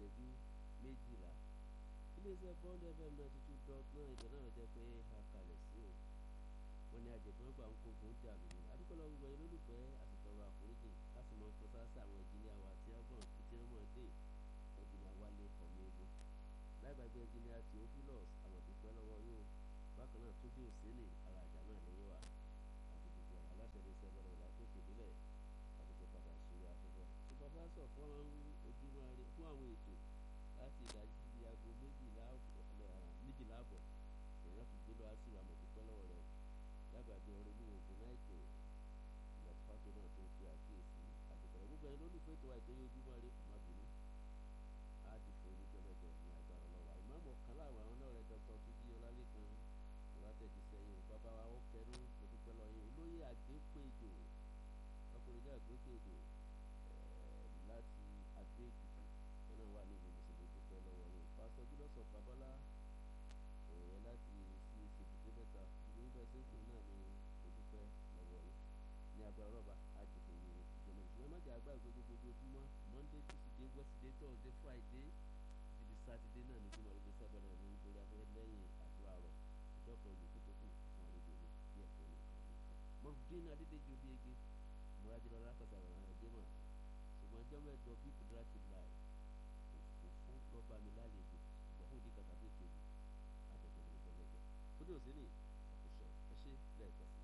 ìṣẹ́jú méjìlá iléeṣẹ́ bond fm ninety two dot nine ibẹ̀ náà jẹ́ pé a kalẹ̀ sí o wọ́n ní àjẹgbọ́n gbà ń kógun ń jà lónìí adúpẹ́lẹ́ gbogbo ẹni lólùfẹ́ àsìtọ́rọ̀ àforíjì láti mọ nǹkan sáásá àwọn ẹnjìníà wa tí wọ́n gbọ́n tí wọ́n mọ̀ dé ẹnjìníà wálé ọ̀mí egbò láì gbàgbé ẹnjìníà theophilus àmọ̀dúpẹ́ lọ́wọ́ yóò bákan náà tó dé òsínì ara àjà náà lẹ́yìn wa àti gbogbo àwọn aláṣẹ ní iṣẹ́ bọ́lá ìlà tó kéde àdúgbò padà sórí afẹ́fẹ́ tó bá bá sọ fún ojúmọ́ rẹ fún àwọn ètò láti ìdájí aago méjìlá méjìlá àbọ̀ èèyàn fi gbé lọ sí àmọ̀dúpẹ́ lọ́wọ́ rẹ lágbàgbé orin ní ogun náìkè ìlọsífàtò náà tó ń fi àkíyèsí àdúgbò gbogbo ẹni lólùfẹ́ tó wà ìtòyí ojúmọ́ rẹ ọmọ bínú á ti fún oníjọ́ mẹ́jọ ní agbára ọlọ́wà ìmọ̀ọ́mọ̀ kan láwọn àwọn náà rẹ dr tuji ọlálẹ́kan ìwátẹ̀jíṣẹ́ yìí bàbá wa ó kẹnu òdúpẹ́ lọ yìí olóyè àgbépéjò ọkùnrin jẹ́ àgbépéjò láti adé èkìtì wọn náà wà ní ìlú mùsùlùmí dúpẹ́ lọ́wọ́ yìí pásítọ̀ jùlọ́sọ̀ pàbọ́lá ẹ̀yẹ láti sí ìṣèbùdé mẹ́ta ìlú ibẹ̀ sẹ́kùn náà ní òdúpẹ́ lọ́wọ́ yìí ní agbára rọ́bà àdìgbò yìí ìjọba ìṣúná má jẹ́ àgbà ìgbójú ojoojúmọ́ monday tuesday wednesday thursday friday ibi sátidé náà ní jùmọ̀ ibi sábẹ́rẹ̀ ní ìgbéra afẹ́fẹ́ lẹ́yìn àdúrà rọ̀ ìjọ kan yòókù tó kù fún àlejò mi bí ẹ̀kọ́ nìkan nìkan. mọ̀fúdín adédèjì obi ege múradìrọ̀ lákàtà rẹ̀ rẹ̀ jẹ́ mọ̀ ṣùgbọ́n ọjọ́ mẹ́jọ bí kùdúrà ti là ẹ̀ fún lọ́ba mi lálejò ṣùgbọ́n fún ìdíkà tàbí ìkejì àtẹ̀jọ́ mi ìjọ mẹ́jọ. fúdí òsínì àkùsọ̀ ẹ ṣe lẹ́ẹ̀kan sí